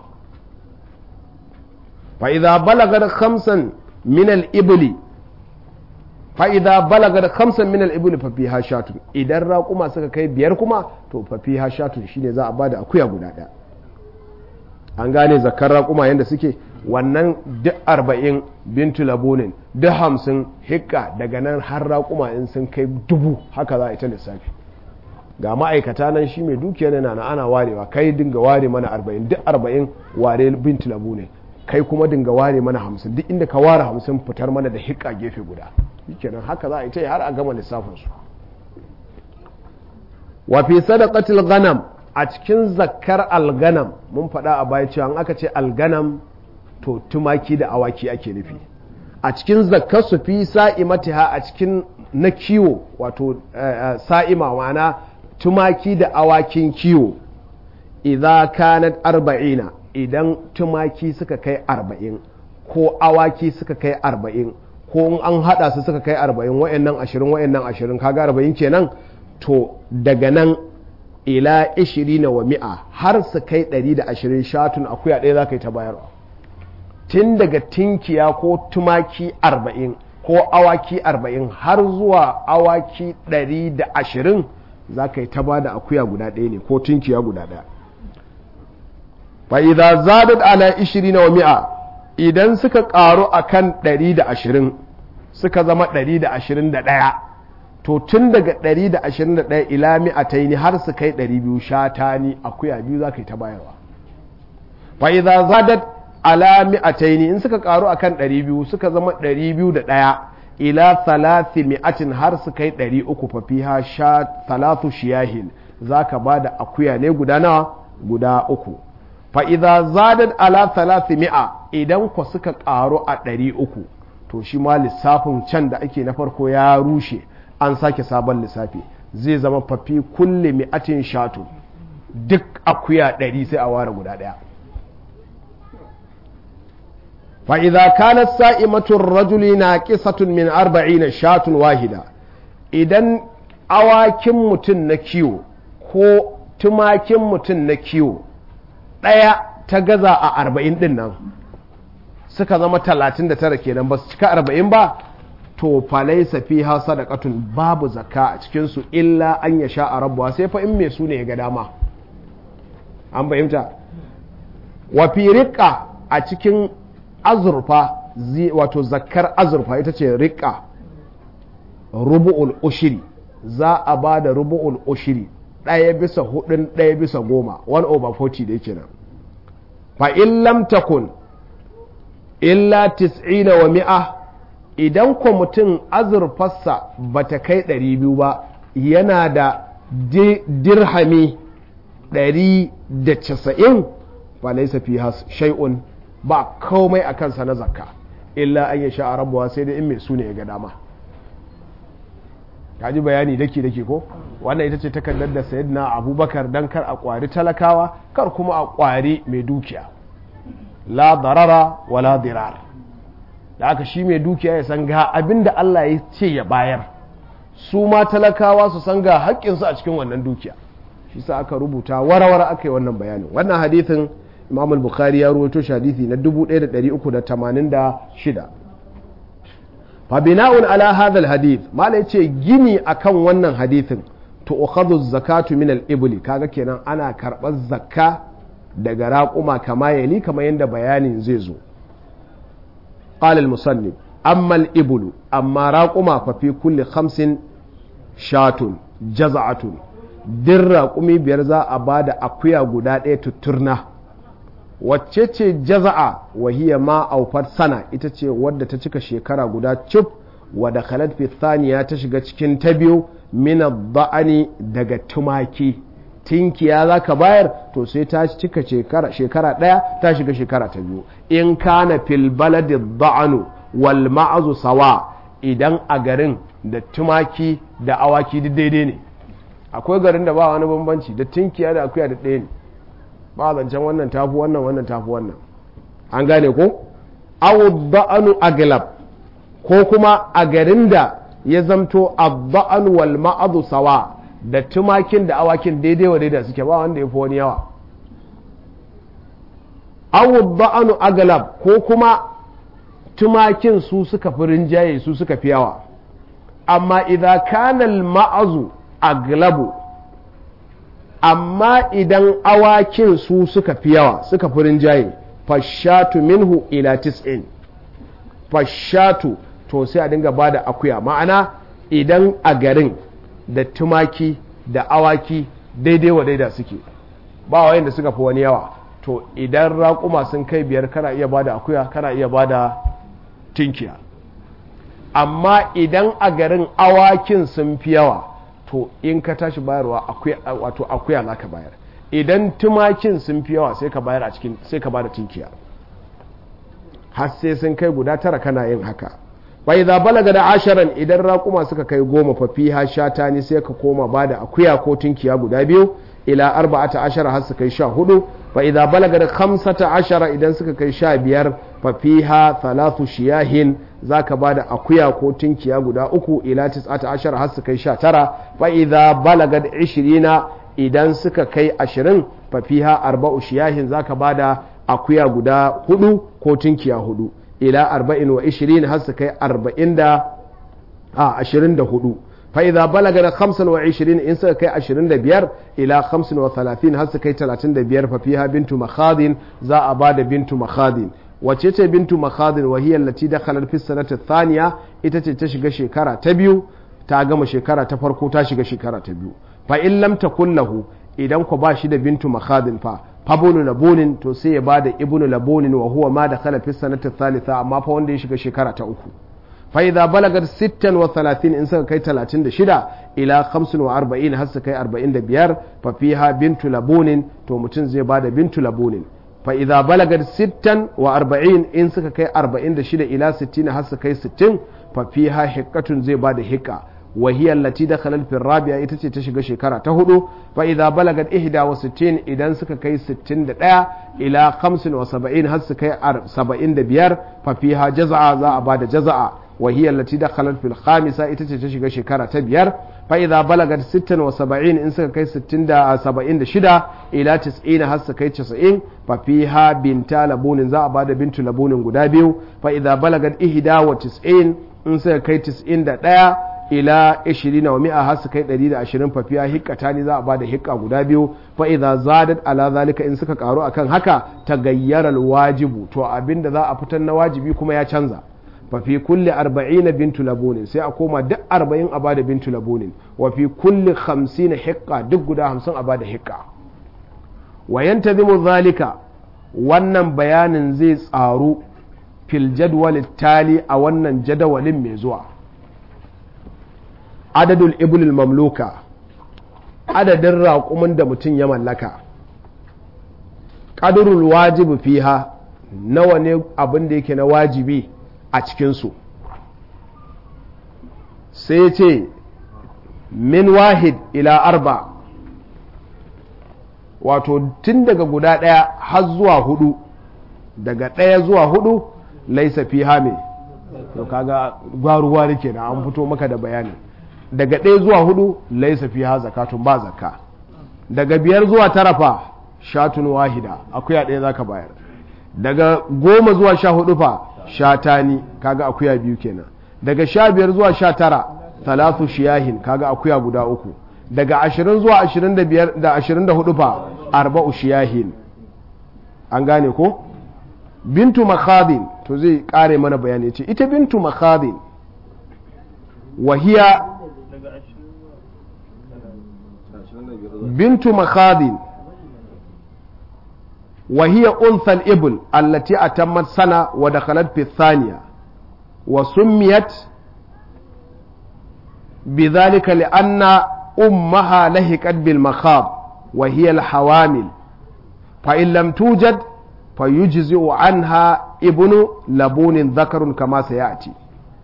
fa idza balaga khamsan min al-ibli fa'iza balaga da kamsan minal ibuli fafi hashatun idan raƙuma suka kai biyar kuma to fafi hashatun shine za a bada akuya guda ɗaya an gane zakar raƙuma yadda suke wannan duk arba'in bintu labunin duk hamsin hikka daga nan har raƙuma in sun kai dubu haka za a ita lissafi ga ma'aikata nan shi mai dukiya na na ana warewa kai dinga ware mana arba'in duk arba'in ware bintu labunin kai kuma dinga ware mana hamsin duk inda ka ware hamsin fitar mana da hikka gefe guda kenan haka za a yi ta har a gama lissafinsu wafi sadaqatil ganam a cikin zakkar alganam mun faɗa a baya cewa aka ce alganam to tumaki da awaki ake nufi a cikin zakkar su fi sa'imatiha a cikin na kiwo wato sa'ima ma'ana tumaki da awakin kiwo idza kanat arba'ina idan tumaki suka kai arba'in ko awaki suka kai arba'in ko in an hada su suka kai arba'in wa'annan ashirin wa'annan ashirin kaga arba'in kenan to daga nan ila ishirina wa mi'a har su kai ɗari da ashirin shatun akuya ɗaya za ka yi ta bayarwa tun daga tinkiya ko tumaki arba'in ko awaki arba'in har zuwa awaki ɗari da ashirin za ka yi ta ba da akuya guda ɗaya ne ko tinkiya guda ɗaya fa'iza zadat ala ishirina wa mi'a idan suka ƙaru a kan 120 suka zama 121 to tun daga 121 ila mi'ataini har su kai 200 shata ni akuya biyu za ka yi ta bayarwa fa'iza zadat ala mi'ataini in suka ƙaru a kan 200 suka zama 201 ila thalathi mi'atin har su kai 300 fafiha sha thalathu shiyahin za ka ba da akuya ne guda nawa guda uku fa'iza zadat ala thalathi mi'a idan ku suka ƙaru a ɗari uku to shi ma lissafin can da ake na farko ya rushe an sake sabon lissafi zai zama fafi kulle mi'atin shatu duk akuya ɗari sai a ware guda ɗaya fa'iza kanar sa'imatun rajuli na ƙisatun min arba'ina shatun wahida idan awakin mutum na kiwo ko tumakin mutum na kiwo ɗaya ta gaza a arba'in ɗin nan suka zama talatin da tara kenan ba su cika arba'in ba to falai safi ha sadakatun babu zakka a cikinsu illa an ya sha a rabuwa sai fa in mai su ne ya ga dama an fahimta wa fi riƙa a cikin azurfa wato zakkar azurfa ita ce riƙa rubu'ul ushiri za a ba da rubu'ul ushiri ɗaya bisa hudun ɗaya bisa goma 1 over 40 da yake nan fa in lam takun illa tis'ina wa mi'a idan ko mutum azurfarsa ba ta kai ɗari biyu ba yana da dirhami ɗari da casa'in ba laisa fi shay'un ba komai a kansa na zakka illa an yi sha rabuwa sai dai in mai su ne ya ga dama ka ji bayani dake dake ko wannan ita ce takardar da sayyidina abubakar dan kar a kwari talakawa kar kuma a kwari mai dukiya la darara wala dirar da aka shi mai dukiya ya san ga abin da Allah ya ce ya bayar su ma talakawa su san ga haƙƙinsu a cikin wannan dukiya shi sa aka rubuta warawara aka yi wannan bayanin wannan hadithin imam al-bukhari ya ruwaito shi hadithi na 1386 fa bina'un ala hadha al-hadith mala yace gini akan wannan hadithin to ukhadhu zakatu min al-ibli kaga kenan ana karɓar zakka daga raƙuma kama yali kamar yadda bayanin zai zo قال المصنف أما الإبل أما راقما ففي كل خمس شات جزعة din raƙumi biyar za a ba da akuya guda ɗaya tutturna wacce ce jaza'a wahiya ma aufar sana ita ce wadda ta cika shekara guda cif wadda khalat fi thaniya ta shiga cikin ta biyu mina ba'ani daga tumaki tinkiya za ka bayar to sai ta cika shekara ɗaya ta shiga shekara ta biyu in kana fil baladi da'anu wal ma'azu sawa idan a garin da tumaki da awaki duk daidai ne akwai garin da ba wani bambanci da tinkiya da akuya da ɗaya ne ba zancen wannan tafi wannan wannan tafi wannan an gane ko awu da'anu aglab ko kuma a garin da ya zamto adda'anu wal ma'azu sawa da tumakin da awakin daidai wa daidai suke ba wanda ya fi wani yawa awu ba'anu agalab ko kuma tumakin su suka fi rinjaye su suka fi yawa amma idan kanal ma'azu aglabu amma idan awakin su suka fi yawa suka fi rinjaye fashatu minhu ila tis'in fashatu to sai a dinga bada akuya ma'ana idan a garin da tumaki da awaki daidai wa daida suke ba wayan da suka fi wani yawa to idan raƙuma sun kai biyar kana iya bada akuya kana iya bada tinkiya amma idan a garin awakin sun fi yawa to in ka tashi bayarwa wato akuya za ka bayar idan tumakin sun fi yawa sai ka bayar a cikin sai ka bada tinkiya har sai sun kai guda tara kana yin haka bai za balaga da asharan idan raƙuma suka kai goma fa fiha shata ne sai ka koma ba da akuya ko tunkiya guda biyu ila arba'ata ashara har su kai sha hudu fa idza balaga da khamsata ashara idan suka kai sha biyar fa fiha thalathu shiyahin zaka ba da akuya ko tunkiya guda uku ila tis'ata ashara har su kai sha tara fa idza balaga da ishirina idan suka kai ashirin fa fiha arba'u shiyahin zaka ba da akuya guda hudu ko tunkiya hudu ila arba'in wa ishirin har su kai arba'in da a ashirin da hudu fa idza balaga da khamsan wa ishirin in suka kai ashirin da biyar ila khamsin wa talatin har su kai talatin da biyar fa fiha bintu makhadin za a ba da bintu makhadin wace ce bintu makhadin wa hiya allati dakhalat fi sanati thaniya ita ce ta shiga shekara ta biyu ta gama shekara ta farko ta shiga shekara ta biyu fa in lam takun lahu idan ku ba shi da bintu makhadin fa fabunu labunin to sai ya bada ibnu labunin wa huwa ma dakhala fi sanati thalitha amma fa wanda ya shiga shekara ta uku fa idza balagat 36 in suka kai 36 ila 45 har su kai 45 fa fiha bintu labunin to mutum zai bada bintu labunin fa idza balagat 46 in suka kai 46 ila 60 har su kai 60 fa fiha hiqqatun zai bada hiqqa وهي التي دخلت في الرابعة ita ce ta shiga shekara ta hudu fa idza balagat 61 idan suka kai 61 ila 75 har su kai 75 fa fiha jaz'a za a bada jaz'a wa hiya allati dakhalat fil khamisa ita ce ta shiga shekara ta biyar fa idza balagat 76 in suka kai 76 ila 90 har su kai 90 fa fiha binta labunin za a bada bintu labunin guda biyu fa idza balagat 91 in suka kai 91 ila 20 wa mi'a har su kai 120 fafiya hikkata ne za a bada hikka guda biyu fa idza zadat ala zalika in suka karu akan haka tagayyara wajibu to abinda za a fitar na wajibi kuma ya canza fa fi kulli arba'ina bintu labunin sai a koma duk arba'in a bada bintu labunin wa fi kulli hamsin hiqqa duk guda hamsin a bada hiqqa wa yantazimu zalika wannan bayanin zai tsaru fil jadwal tali a wannan jadawalin mai zuwa adadul ibulil mamluka adadin raƙumin da mutum ya mallaka ƙadurul wajibi fiha nawa ne abin da yake na wajibi a cikinsu sai ce min wahid ila arba wato tun daga guda ɗaya har zuwa hudu daga ɗaya zuwa hudu laisa fiha mai to kaga gwaruwa ne kenan an fito maka da bayani daga ɗaya zuwa hudu laisa fiha zakatun ba zakka daga biyar zuwa tara fa shatun wahida akuya ɗaya zaka bayar daga goma zuwa sha hudu fa shatani kaga akuya biyu kenan daga sha biyar zuwa sha tara talatu shiyahin kaga akuya guda uku daga ashirin zuwa ashirin da biyar da ashirin da hudu fa arba'u shiyahin an gane ko bintu makhadin to zai kare mana bayani ce ita bintu makhadin wahiya bintu makhadin وهي أنثى الإبل التي أتمت سنة ودخلت في الثانية وسميت بذلك لأن أمها لهكت بالمخاض وهي الحوامل فإن لم توجد فيجزئ عنها ابن لبون ذكر كما سيأتي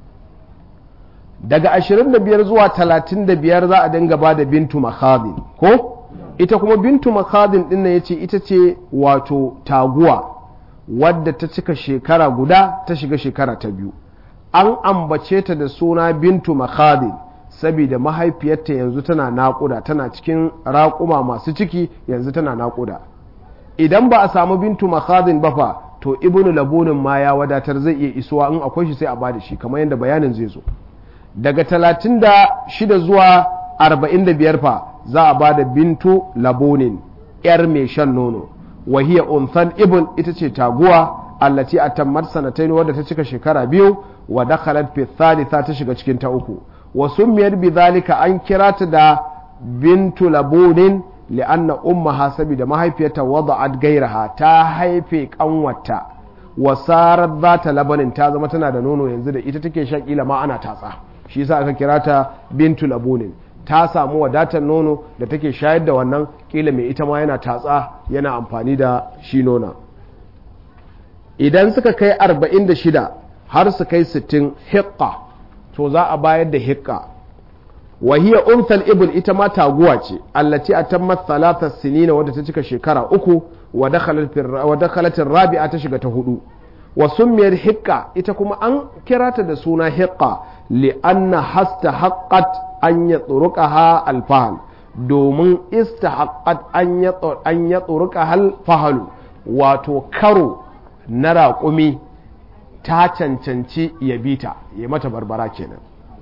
daga 25 zuwa 35 za a dinga ba da bintu makhadin ko ita kuma bintu makhadin din nan yace ita ce wato taguwa wadda ta cika shekara guda ta shiga shekara ta biyu an ambace ta da suna bintu makhadin saboda mahaifiyarta yanzu tana naƙuda tana cikin raƙuma masu ciki yanzu tana naƙuda idan ba a samu bintu makhadin ba fa to ibnu labunin ma ya wadatar zai iya isuwa in akwai shi sai a bada shi kamar yadda bayanin zai zo daga 36 zuwa 45 fa za a ba da bintu labonin yar mai shan nono wahiya unthan ibn ita ce taguwa allati a tammar sanatain wadda ta cika shekara biyu wa dakhalat fi thalitha ta shiga cikin ta uku wa summiyar bi zalika an kira ta da bintu labonin li'anna ummaha saboda mahaifiyarta wada'at gairaha ta haife kanwata wa sarar zata labanin ta zama tana da nono yanzu da ita take shan kila ma ana tatsa shi yasa aka kira ta bintu labonin ta samu wadatar nono da take shayar da wannan kila mai ita ma yana tatsa yana amfani da shi nona idan suka kai 46 har su kai 60 hikka to za a bayar da hikka wahiyar umthal ibn ita ma taguwa ce allati a tammat talata sinina wadda ta cika shekara uku wa dakhalatin rabi'a ta shiga ta hudu wa summiyar hikka ita kuma an kira ta da suna hikka li'anna hasta haqqat an ya tsuruka alfahal domin istahaqqat an ya tsuruka alfahalu wato karo na raƙumi ta cancanci ya bita ya mata barbara kenan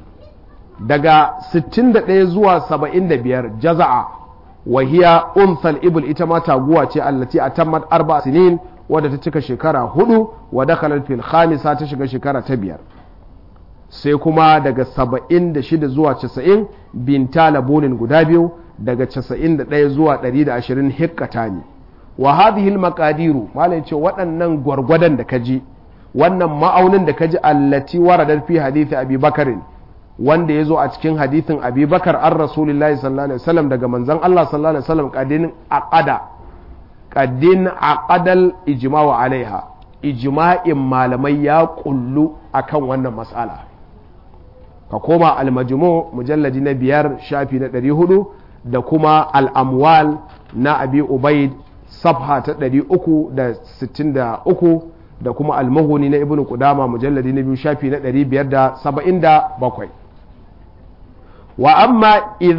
daga 61 zuwa 75 jaza'a wahiya unthal ibul ita ma taguwa ce allati a tammat arba sinin wadda ta cika shekara hudu wa dakhalat fil khamisa ta shiga shekara ta biyar sai kuma daga saba'in da shida zuwa casa'in binta labonin guda biyu daga casa'in da ɗaya zuwa ɗari da ashirin hikkata ne wa hadhihi maqadiru malai ce waɗannan gwargwadon da ka ji wannan ma'aunin da ka ji allati waradar fi hadithi abi bakarin wanda ya zo a cikin hadithin abi bakar an rasulillahi sallallahu alaihi wasallam daga manzon allah sallallahu alaihi wasallam qadin aqada qadin aqadal ijma'u alaiha ijma'in malamai ya kullu akan wannan mas'ala ka koma almajmu mujalladi na biyar shafi na ɗari hudu da kuma al'amwal na abi ubaid safha ta ɗari uku da sittin da uku da kuma almahuni na ibn kudama mujalladi na biyu shafi na ɗari biyar da saba'in da bakwai wa amma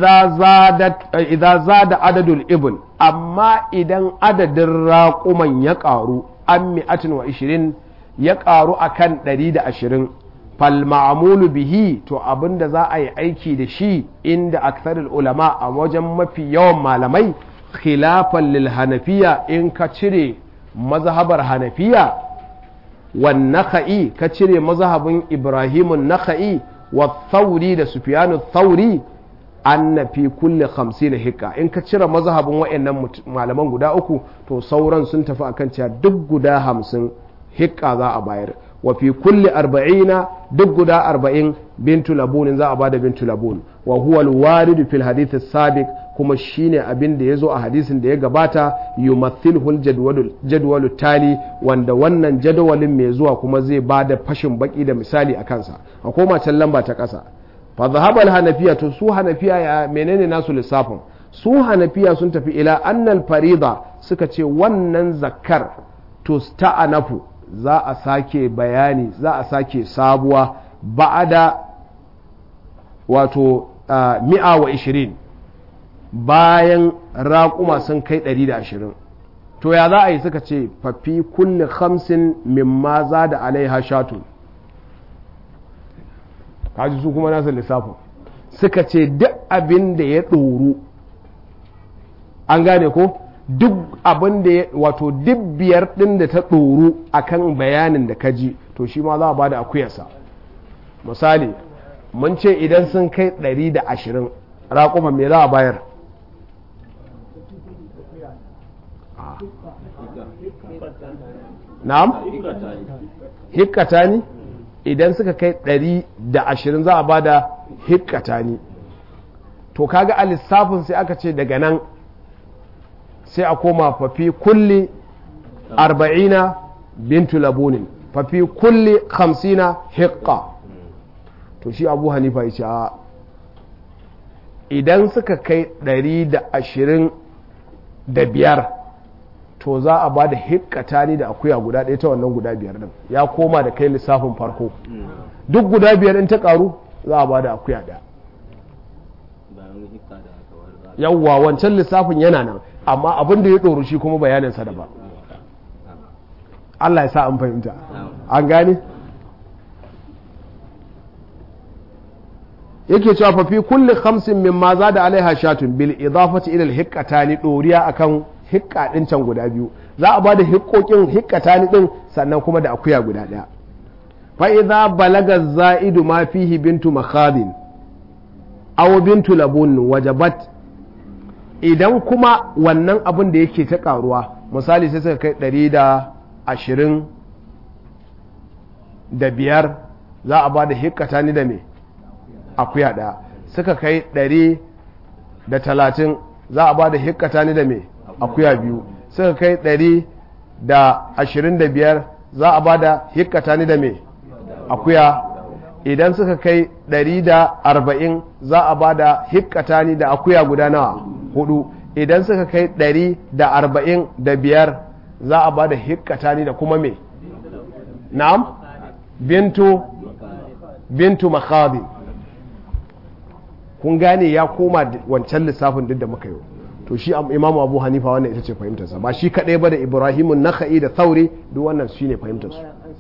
idza zada adadul ibn amma idan adadin raƙuman ya ƙaru an mi'atin wa ishirin ya ƙaru akan ɗari da ashirin falma'amulu bihi to abinda za a yi aiki da shi inda aksarul ulama a wajen mafi yawan malamai khilafan lil hanafiya in ka cire mazhabar hanafiya wan nakha'i ka cire mazhabin ibrahimun nakha'i wa thauri da sufyanu thauri anna fi kulli 50 hikka in ka cire mazhabin wayannan malaman guda uku to sauran sun tafi akan cewa duk guda 50 hikka za a bayar wa fi kulli arba'ina duk guda arba'in bintu labunin za a bada bintu labun wa huwa alwaridu fil hadith sabiq kuma shine abin da yazo a hadisin da ya gabata yumathilhu aljadwalu tali wanda wannan jadawalin mai zuwa kuma zai bada fashin baki da misali a kansa a koma can lamba ta kasa fa dhahaba alhanafiya to su hanafiya ya menene nasu lissafin su hanafiya sun tafi ila annal farida suka ce wannan zakkar to sta'anafu za a sake bayani za a sake sabuwa ba'ada wato mi'a wa ishirin bayan raƙuma sun kai ɗari da ashirin to ya za a yi suka ce fafi kulle hamsin mimma za da alaiha shatu kaji su kuma nasa lissafin suka ce duk abin da ya ɗoru an gane ko duk abin da ya wato duk biyar ɗin da ta ɗoru a kan bayanin da ka ji to shi ma za a ba da akuyarsa misali mun ce idan sun kai ɗari da ashirin raƙuma me za a bayar na'am hikkatani idan suka kai ɗari da ashirin za a ba da hikkatani to kaga a lissafin sai aka ce daga nan sai a koma fafi kulli arba'ina bintu labunin fafi kulli hamsina hiqqa to shi abu hanifa ya ce a idan suka kai ɗari da ashirin da biyar to za a ba da hikkata ni da akuya guda ɗaya ta wannan guda biyar ɗin ya koma da kai lissafin farko duk guda biyar in ta ƙaru za a ba da akuya ɗaya yawwa wancan lissafin yana nan amma abin da ya ɗoru shi kuma bayaninsa da ba Allah ya sa an fahimta an gane yake cewa fa fi kulli khamsin mimma zada alaiha shatun bil idafati ila al hiqqatani doriya akan hiqqa din can guda biyu za a bada hiqqokin hiqqatani din sannan kuma da akuya guda daya fa idza balaga zaidu ma fihi bintu makhadin aw bintu labun wajabat idan kuma wannan abin da yake ta karuwa misali sai suka kai ɗari da ashirin da biyar za a ba da hikkata ni da me akuya ɗaya suka kai ɗari da talatin za a ba da hikkata ni da me akuya biyu suka kai ɗari da ashirin da biyar za a ba da hikkata ni da me akuya idan suka kai ɗari da arba'in za a ba da hikkata ni da akuya guda nawa hudu idan suka kai ɗari da arba'in da biyar za a ba da hikkata ni da kuma me na'am bintu bintu makhadi kun gane ya koma wancan lissafin duk da muka yi to shi imamu abu hanifa wannan ita ce fahimtarsa ba shi kaɗai ba da ibrahimun naka'i da thauri duk wannan shi ne fahimtarsu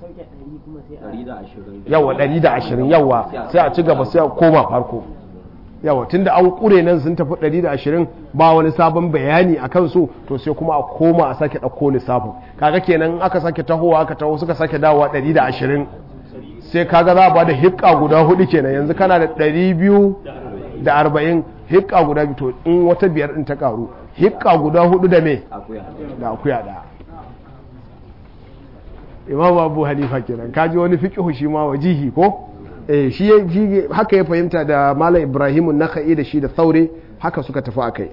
yawa 120 yawa sai a ci gaba sai a koma farko yawa tunda an kure nan sun tafi 120 ba wani sabon bayani a kansu to sai kuma a koma a sake ɗauko lissafin kaga kenan aka sake tahowa aka taho suka sake dawowa 120 sai kaga za a ba da hikka guda hudu kenan yanzu kana da 240 hikka guda biyu to in wata biyar din ta karu hikka guda hudu da me da akuya da imam abu hanifa kenan kaji wani fiqhu shi ma wajihi ko eh shi haka ya fahimta da malam ibrahim naka'i da shi da thaure haka suka tafi akai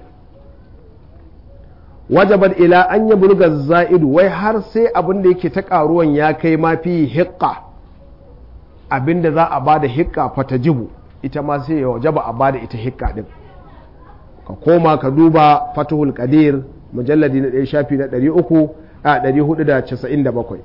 wajaban ila an ya bulga za'idu wai har sai abin da yake ta karuwan ya kai ma fi hiqqa abinda za a bada hiqqa fatajibu ita ma sai ya wajaba a bada ita hiqqa din ka koma ka duba fatahul qadir mujalladi na ɗaya shafi na 300 a 497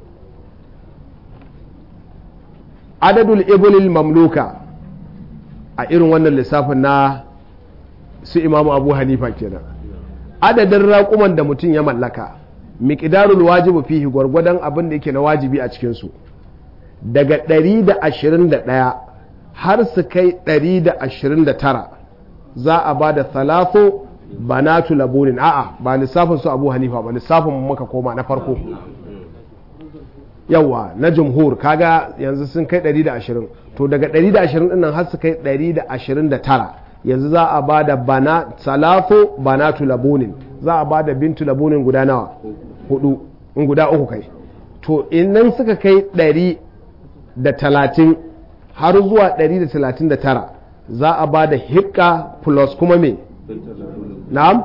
adadul ibilil mamluka a irin wannan lissafin na su imamu abu hanifa kenan adadin raƙuman da mutum ya mallaka miƙidarul wajibu fihi gwargwadon abin da yake na wajibi a cikinsu daga 121 har su kai 129 za a ba da thalatho banatu labunin a'a ba lissafin su abu hanifa ba lissafin muka koma na farko yawa na jumhur kaga yanzu sun kai 120 to daga 120 din nan har su kai 129 yanzu za a ba da bana salafo banatu labunin za a ba da bintu labunin guda nawa hudu in guda uku kai to inan suka kai 130 har zuwa 139 za a ba da hikka plus kuma me na'am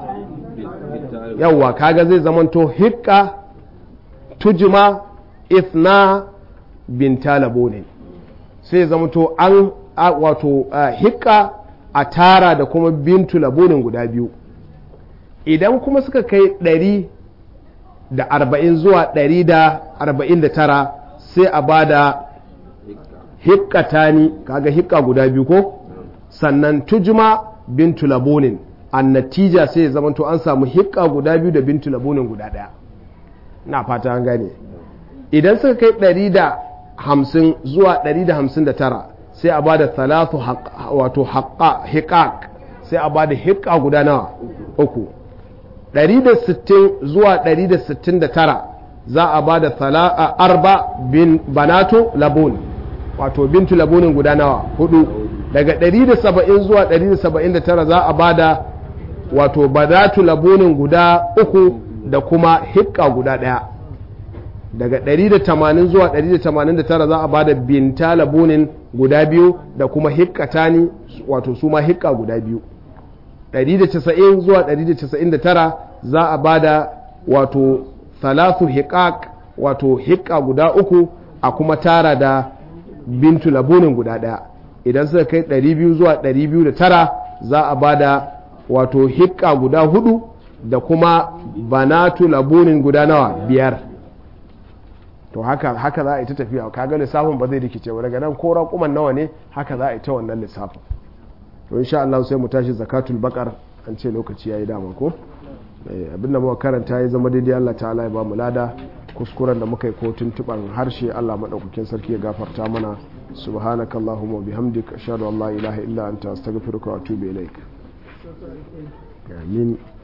yawwa kaga zai zamanto hikka tujma ithna binta labunin sai zamanto an wato hikka a tara da kuma bintu labunin guda biyu idan kuma suka kai ɗari da arba'in zuwa ɗari da arba'in da tara sai a ba da hikkatani kaga hikka guda biyu ko sannan tujma bintu labunin an natija sai ya zamanto an samu hikka guda biyu da bintu labunin guda ɗaya na fata an gane idan suka kai ɗari da hamsin zuwa ɗari da hamsin da tara sai a bada talatu wato hiƙaƙ sai a bada hiƙa guda nawa uku 160 zuwa 169 za a bada arba bin banato labun wato bintu labunin guda nawa hudu daga 170 zuwa 179 za a bada wato banatu labunin guda uku da kuma hiƙa guda ɗaya daga 180 zuwa 189 za a bada binta labunin guda biyu da kuma hikkatani wato su ma hikka guda biyu 190 zuwa 199 za a bada wato thalathu hiqaq wato hikka guda uku a kuma tara da bintu labunin guda daya idan suka kai 200 zuwa 209 za a bada wato hikka guda hudu da kuma banatu labunin guda nawa biyar to haka haka za a yi ta tafiya kaga lissafin ba zai rikice ba daga nan ko raƙuman nawa ne haka za a yi ta wannan lissafin to insha Allah sai mu tashi zakatul bakar an ce lokaci yayi dama ko abin da muka karanta ya zama daidai Allah ta'ala ya ba mu lada kuskuren da muka yi ko tuntuban harshe Allah madaukakin sarki ya gafarta mana subhanakallahumma bihamdika ashhadu an la ilaha illa anta astaghfiruka wa atubu ilaik amin